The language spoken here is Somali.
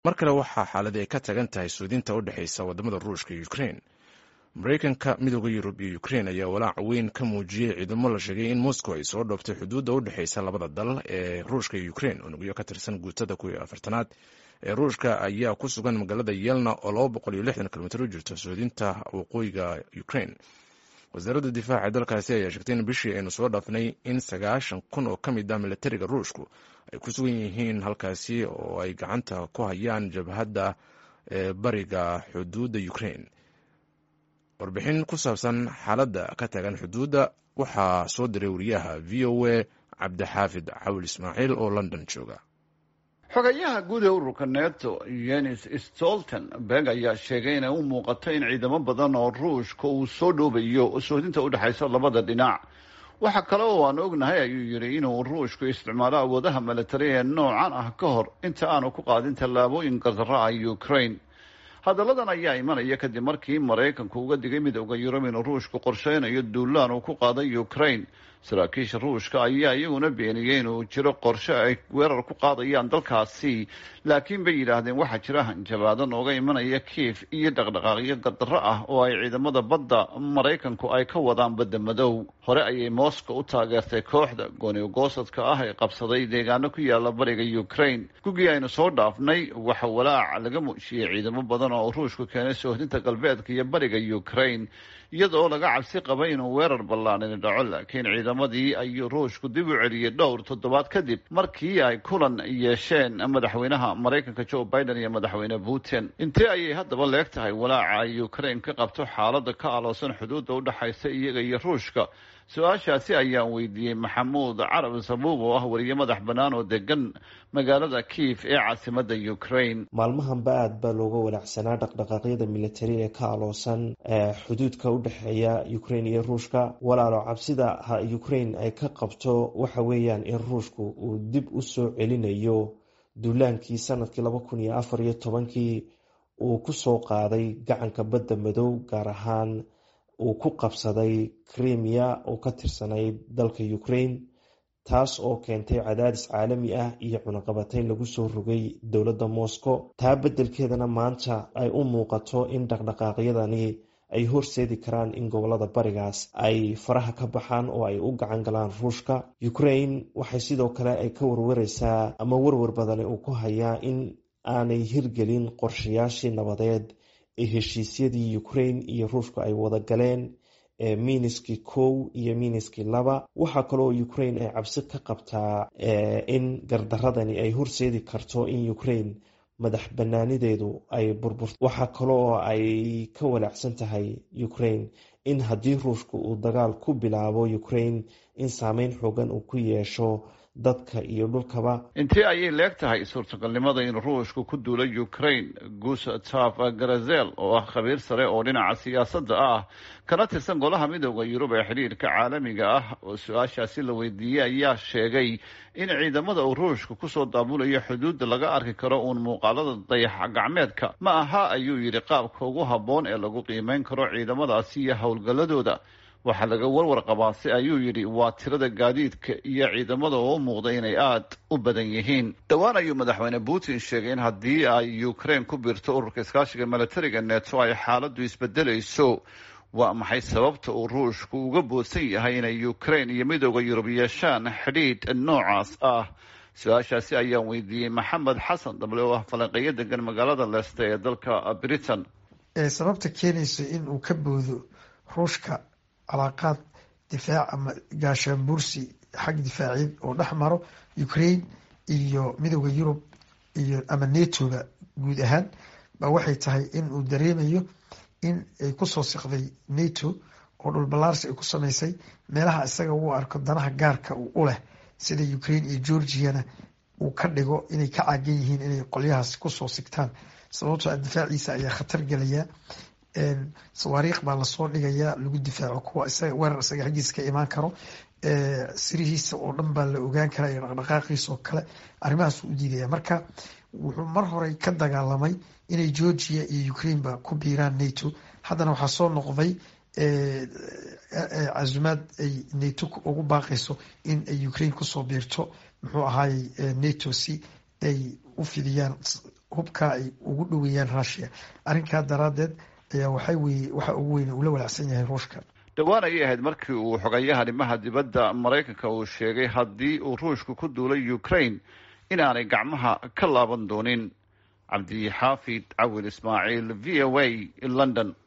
mar kale waxaa xaaladi ay ka tagan tahay suudinta u dhexaysa wadamada ruushka iyo ukrein maraykanka midooda yurub iyo ukrein ayaa walaac weyn ka muujiyey ciidamo la sheegay in moscow ay soo dhooftay xuduudda u dhexaysa labada dal ee ruushka iyo ukrein unugyo ka tirsan guutada kuwii afartanaad ee ruushka ayaa ku sugan magaalada yelna oo laba boqol iyo lixdan kilomitr u jirta suudinta waqooyiga ukrein wasaaradda difaaca ee dalkaasi ayaa sheegtay in bishii aynu soo dhaafnay in sagaashan kun oo ka mid ah milatariga ruushku ay ku sugan yihiin halkaasi oo ay gacanta ku hayaan jabhadda ee bariga xuduudda ukrein warbixin ku saabsan xaaladda ka taagan xuduudda waxaa soo diray wariyaha v o a cabdixaafid cawil ismaaciil oo london jooga xogayaha guud ee ururka neto yenis stoltenberg ayaa sheegay inay u muuqato in ciidamo badan oo ruushka uu soo dhoobayo soodinta u dhexaysa labada dhinac waxa kale oo aan ognahay ayuu yidhi inuu ruushku isticmaalo awoodaha milatari ee noocan ah ka hor inta aanu ku qaadin tallaabooyin gardarro ah ukraine hadalladan ayaa imanaya kadib markii maraykanku uga digay midooda yurub inuu ruushku qorsheynayo duulaan uu ku qaaday ukraine saraakiisha ruushka ayaa iyaguna beeniyey inuu jiro qorshe ay weerar ku qaadayaan dalkaasi laakiin bay yidhaahdeen waxaa jira hanjabaado nooga imanaya kiif iyo dhaqdhaqaaqyo gardarro ah oo ay ciidamada badda maraykanku ay ka wadaan badda madow hore ayay moscow u taageertay kooxda gooniogoosadka ah ee qabsaday deegaano ku yaala bariga ukraine gugii aynu soo dhaafnay waxa walaac laga muujiyey ciidamo badan oo ruushku keenay soohdinta galbeedka iyo bariga ukraine iyadoo laga cabsi qabay inuu weerar ballaanini dhaco laakiin ciidamadii ayuu ruushku dib u celiyey dhowr toddobaad kadib markii ay kulan yeesheen madaxweynaha maraykanka joe biden iyo madaxweyne putin intee ayay haddaba leeg tahay walaaca ay ukraine ka qabto xaaladda ka aloosan xuduudda u dhexaysa iyaga iyo ruushka su-aashaasi ayaan weydiiyey maxamuud carab sabuub oo ah wariye madax bannaan oo degan magaalada kiif ee caasimadda ukraine maalmahanba aada baa looga walaacsanaa dhaqdhaqaaqyada militari ee ka aloosan xuduudka u dhexeeya ukraine iyo ruushka walaalo cabsida ha ukraine ay ka qabto waxa weeyaan in ruushku uu dib u soo celinayo duulaankii sanadkii laba kun iyo afar iyo tobankii uu kusoo qaaday gacanka badda madow gaar ahaan uu ku qabsaday crimea oo ka tirsanayd dalka ukraine taas oo keentay cadaadis caalami ah iyo cunaqabatayn lagu soo rogay dowladda moscow taa beddelkeedana maanta ay u muuqato in dhaqdhaqaaqyadani ay horseedi karaan in gobolada barigaas ay faraha ka baxaan oo ay u gacan galaan ruushka ukraine waxay sidoo kale ay ka warwareysaa ama warwar badani uu ku hayaa in aanay hirgelin qorshayaashii nabadeed ee heshiisyadii ukraine iyo ruushka ay wada galeen ee miniski kow iyo miniski laba waxaa kaloo ukraine ay cabsi ka qabtaa in gardaradani ay horseedi karto in ukraine madax banaanideedu ay burburto waxaa kaloo ay ka walaacsan tahay ukraine in haddii ruushka uu dagaal ku bilaabo ukraine in saameyn xoogan uu ku yeesho dadka iyo dhulkaba intee ayay leeg tahay suurtagalnimada in ruushku ku duula ukraine gustav garazel oo ah khabiir sare oo dhinaca siyaasadda ah kana tirsan golaha midooda yurub ee xidhiirka caalamiga ah oo su-aashaasi la weydiiyey ayaa sheegay in ciidamada uu ruushka kusoo daabulayo xuduudda laga arki karo uun muuqaalada dayax gacmeedka ma aha ayuu yidhi qaabka ugu habboon ee lagu qiimeyn karo ciidamadaasi iyo howlgalladooda waxaa laga warwar qabaase ayuu yidhi waa tirada gaadiidka iyo ciidamada oo u muuqda inay aada u badan yihiin dhowaan ayuu madaxweyne putin sheegay in haddii ay ukraine ku biirto ururka iskaashiga milatariga neto ay xaaladdu isbedelayso waa maxay sababta uu ruushku uga boodsan yahay inay ukraine iyo midooda yurub yeeshaan xidhiidh noocaas ah su-aashaasi ayaan weydiiyey maxamed xasan dable oo ah falanqeeyo degan magaalada leeste ee dalka britain sababta keenaysa in uu ka boodo ruushka calaaqaad difaac ama gaashaanbuursi xag difaaciyeed oo dhex maro ukraine iyo midooda yurub iyo ama netoga guud ahaan ba waxay tahay in uu dareemayo in ay kusoo siqday neto oo dhulballaarsi ay ku sameysay meelaha isaga uu arko danaha gaarka u leh sida ukraine iyo georgiana uu ka dhigo inay ka caagan yihiin inay qolyahaas kusoo sigtaan sababtoo difaaciisa ayaa khatar gelaya sawaariikh baa lasoo dhigayaa lagu difaaco kuwa isaga weerar isaga xaggiisa ka imaan karo sirihiisa oo dhan baa la ogaan karaa iyo dhaqdhaqaaqiisa oo kale arrimahaas u diidaya marka wuxuu mar horey ka dagaalamay inay georgia iyo ukraine ba ku biiraan nato haddana waxaa soo noqday casumaad ay nato ugu baaqayso in ay ukraine kusoo biirto muxuu ahaayey nato si ay u fidiyaan hubkaa ay ugu dhoweeyaan rushia arrinkaa daraadeed ayaa waxay weye waxa ugu weyn uu la walaacsan yahay ruushka dhowaan ayay ahayd markii uu xogayaha arrimaha dibadda maraykanka uu sheegay haddii uu ruushku ku duulay ukraine inaanay gacmaha ka laaban doonin cabdixaafid cawil ismaaciil v o a london